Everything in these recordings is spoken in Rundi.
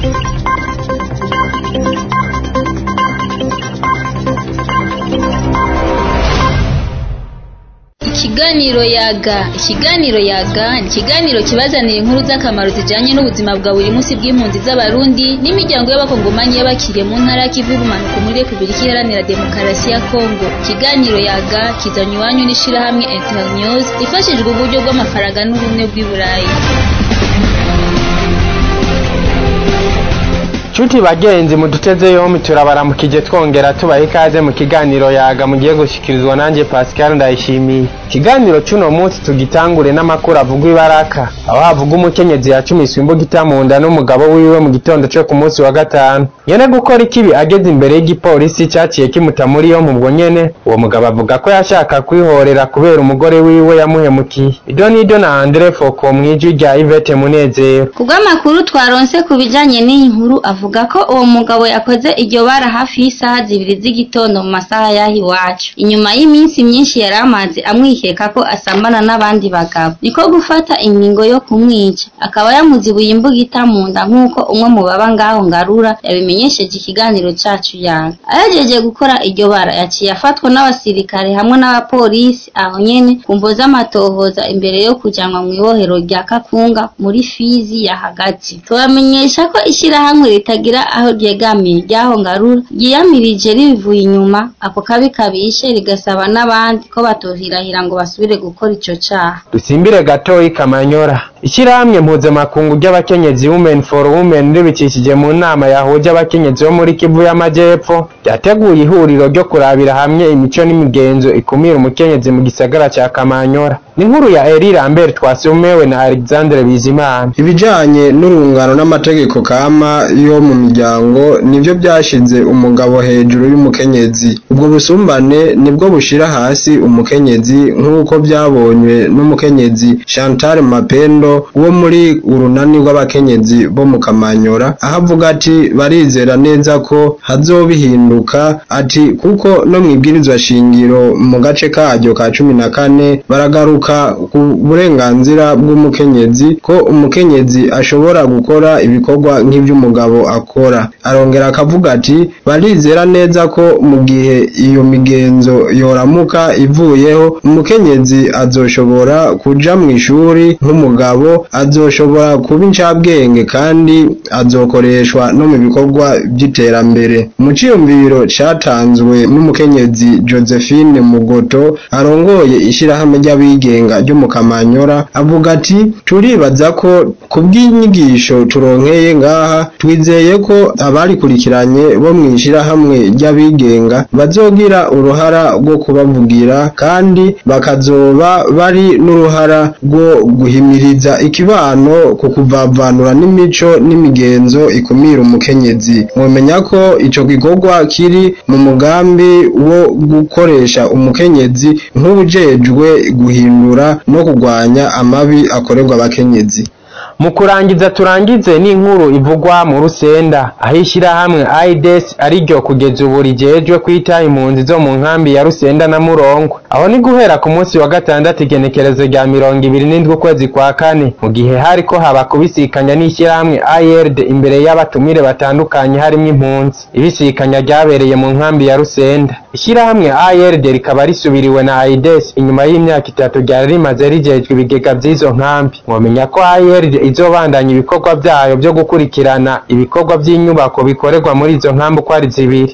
Ikiganiro yaga ikiganiro yaga ni ikiganiro kibazanira inkuru z'akamaro zijanye n'ubuzima bwa buri munsi bw'impunzi z'abarundi n'imiryango y'abakongomanyi y'abakiriye mu ntara y'ikivu y'ubumanuko muri repubulika iharanira demokarasi ya kongo ikiganiro yaga kizanye iwanyu n'ishirahamwe internews rifashijwe uburyo bw'amafaranga n'ubumwe bw'i burayi Chuti bagenzi muduteze yombi turabaramukije twongera tubaha ikaze mu kiganiro yaga mugiye gushikirizwa nanje Pascal Ndayishimiye. Ikiganiro cuno munsi tugitangure n'amakuru avugwa ibaraka aho havuga umukenyezi yacumiswe imbugita mu nda n'umugabo wiwe mu gitondo cyo ku munsi wa gatanu. Nyene gukora ikibi ageze imbere y'igipolisi cyaciye kimuta muri yo mu bwo nyene uwo mugabo avuga ko yashaka kwihorera kubera umugore wiwe yamuhemukiye. Idonido na Andre Foko mwijwi rya Yvette Munezero. Kubw'amakuru twaronse ku bijanye n'iyi nkuru avuga ko uwo mugabo yakoze iryo bara hafi y'isaha zibiri z'igitondo mu masaha y'aho iwacu inyuma y'iminsi myinshi yari amaze amwikeka ko asambana n'abandi bagabo niko gufata ingingo yo kumwica akaba yamuzibuye imbugita mu nda nk'uko umwe mu baba ngaho ngarura yabimenyesheje ikiganiro cacu yaga ahejeje gukora iryo bara yaciye afatwa n'abasirikare hamwe n'abapolisi aho nyene ku mvo z'amatohoza imbere yo kujanwa mw'ibohero rya kakunga muri fizi ya hagati tubamenyesha ko ishirahamwe ritagira aho ryegamiye ryaho ngarura ryiyamirije ribivuye inyuma ako kabi kabishe rigasaba n'abandi ko batohirahira ngo basubire gukora ico caha dusimbire gatoyi kamanyora ishyirahamwe mpuzamakungu ry'abakenyezi women for women ribicishije mu nama yahuje abakenyezi bo muri kivu y'amajyepfo ryateguye ihuriro ryo kurabira hamwe imico n'imigenzo ikumira umukenyezi mu gisagara ca kamanyora ni inkuru ya eri lambert twasumewe na alexandre bizimana ibijanye n'urungano n'amategeko kama yo mu miryango nivyo byashize umugabo hejuru y'umukenyezi ubwo busumbane nibwo bushira hasi umukenyezi nk'uko byabonywe n'umukenyezi chantal mapendo wo muri urunani rw'abakenyezi bo mu kamanyora aho avuga ati barizera neza ko hazobihinduka ati kuko no mu ibwirizwa shingiro mu gace karyo ka cumi na kane baragaruka ku burenganzira bw'umukenyezi ko umukenyezi ashobora gukora ibikorwa nk'ivy'umugabo akora arongera akavuga ati barizera neza ko mu gihe iyo migenzo yoramuka ivuyeho umukenyezi azoshobora kuja mu ishuri nk'umugabo azoshobora kuba incabwenge kandi azokoreshwa no mu bikorwa by'iterambere mu ciyumviro catanzwe n'umukenyezi josephine mugoto arongoye ishirahamwe ry'abigenga ryo mu kamanyora avuga ati turibaza ko ku bw'inyigisho turonkeye ngaha twizeye ko abarikurikiranye bo mu ishirahamwe ry'abigenga bazogira uruhara rwo kubavugira kandi bakazoba bari n'uruhara rwo guhimiriza ikibano ku kuvavanura n'imico n'imigenzo ikumira umukenyezi mwomenya ko ico gikorwa kiri mu mugambi wo gukoresha umukenyezi nk'ubujejwe guhindura no kurwanya amabi akorerwa abakenyezi mu kurangiza turangize n'inkuru ivugwa mu rusenda aho ishyirahamwe aides ariryo kugeza ubu rijejwe kwita impunzi zo mu nkambi ya rusenda na murongo aho ni guhera ku munsi wa gatandatu igenekerezo rya mirongo ibiri n'indwi ukwezi kwa kane mu gihe hariko haba kubisikanya n'ishyirahamwe ird imbere y'abatumire batandukanye harimo impunzi ibisikanya ryabereye mu nkambi ya rusenda ishyirahamwe ird rikaba risubiriwe na aides inyuma y'imyaka itatu ryari rimaze rijejwe ibigega by'izo nkambi mwomenya ko ird izobandanya ibikorwa byayo byo gukurikirana ibikorwa by'inyubako bikorerwa muri izo nkambi uko ari zibiri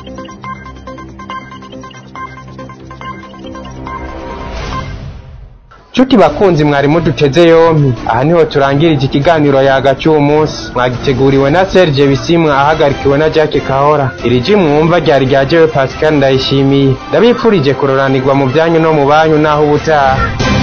Chuti bakunzi mwari muduteze yompi aha niho turangirije ikiganiro yaga cy'uwo munsi mwagiteguriwe na Serge Bisimwa ahagarikiwe na Jack Kahora iri ji mwumva ryari ryajewe Pascal Ndayishimiye ndabipfurije kuroranirwa mu byanyu no mu banyu naho ubutaha